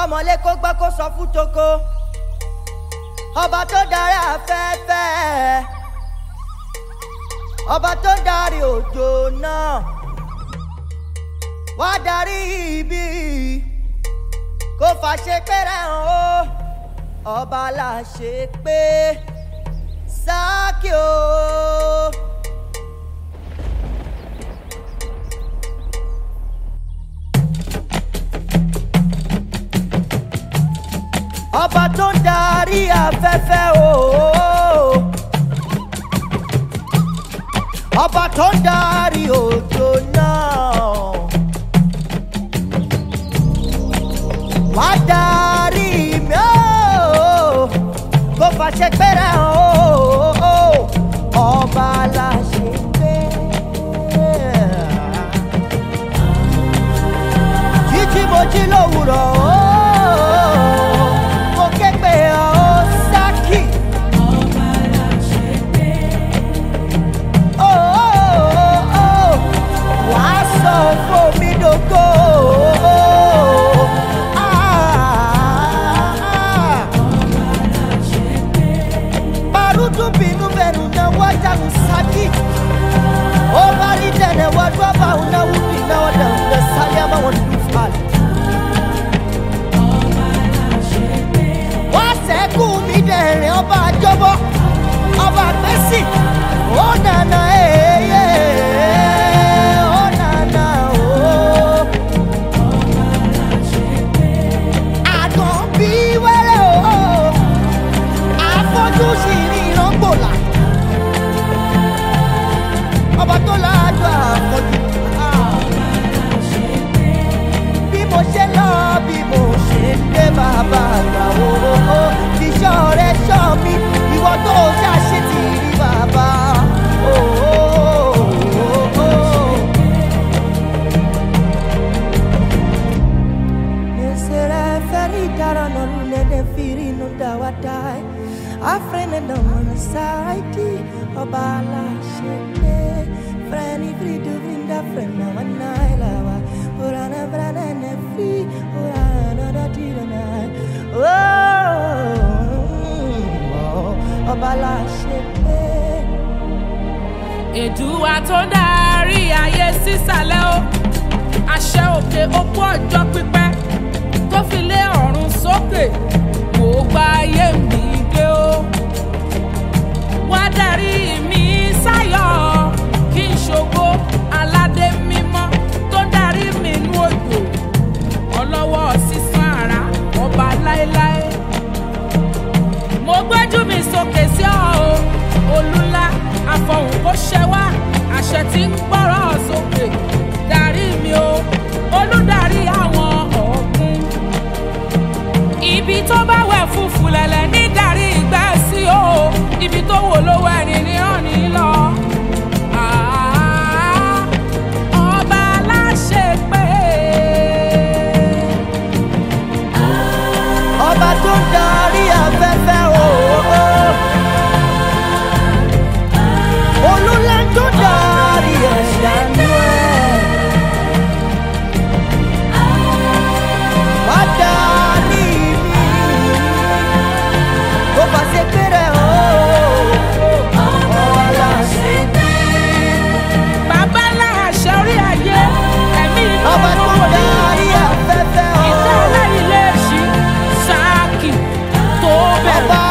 kọ́mọlé kó gbọ́ kó sọ fún toko ọba tó darí afẹ́fẹ́ ọba tó darí òjò náà wá darí ibi kó fàṣẹ péré hàn ó ọba là ṣe pé sákì o. ọba tó ń darí afẹ́fẹ́ o. ọba tó ń darí òjò náà. wá darí mi o. kó fàṣẹ pẹ́rẹ́ o. ọba la ṣe pé. jíjí mo jí lówùrọ̀ o. mo ké pè ọ́ sákì. Oh, oh, oh, wàá sọ fún mi dògo. Barutu binu benu na waja usaki. O bari dene wadwa ba una wudi na wada una salia ma wadu fali. Wá sẹ́kù mi dẹ̀rẹ̀ ọba àjọbọ, ọba àgbẹ̀sì, ó nànà èyẹ, ó nànà ó. Àgàn bí wẹ́rẹ́ o, àfọ́jú sì ní ìrọ́gbòlà. Ọba tó láàjọ àfọ́jú. Bí mo ṣe lọ, bí mo ṣe dé bàbá àgbà o. Iṣẹ́ rẹ̀ ṣọ́ mi, ìwọ tó ṣàṣe ti rí bàbá. o, o, o, o. Nesere feri dara no lune de firi no dawadai. Afrene no one saiti obala shete. Freni fridu vinda frena wanai lawa. Urana brana ne fri urana da tira nai. Oh, obala shete. èdùwà tó ń darí ayé sísàlẹ̀ o àṣẹ òkè opó ọjọ́ pípẹ́ tó fi lé ọ̀run sókè kò gba ayé mi gbé o wá darí mi sáyọ̀ kí n ṣògo aládé mímọ́ tó ń darí mi nú òjò ọlọ́wọ́ sísan àrà ọba láéláé mo gbójú mi sókè sí ọ o olúlá àfọ̀hùn kò ṣẹ wá àṣẹ tí ń gbọ́rọ̀ sókè darí mi o olùdarí àwọn ọ̀gbun ibi tó bá wẹ̀ fúfú lẹ̀lẹ̀ ní darí ìgbẹ́ sí o ibi tó wò ló wẹ̀ ní ní ọ̀nì lọ. Ah, ọba aláṣẹ pé ọba tó ń darí afẹ́fẹ́ o. olúlá tó darí ẹ̀dá nú ẹ̀. wá darí mi kó bá ṣe péré o. ọba láṣẹ bàbá aláṣẹ orí ayé ẹ̀mí inú ọba tó olówó ní darí afẹ́fẹ́ o. ìtẹ́ aláìlẹ́sìn sáàkì tó bẹ̀rẹ̀. ọba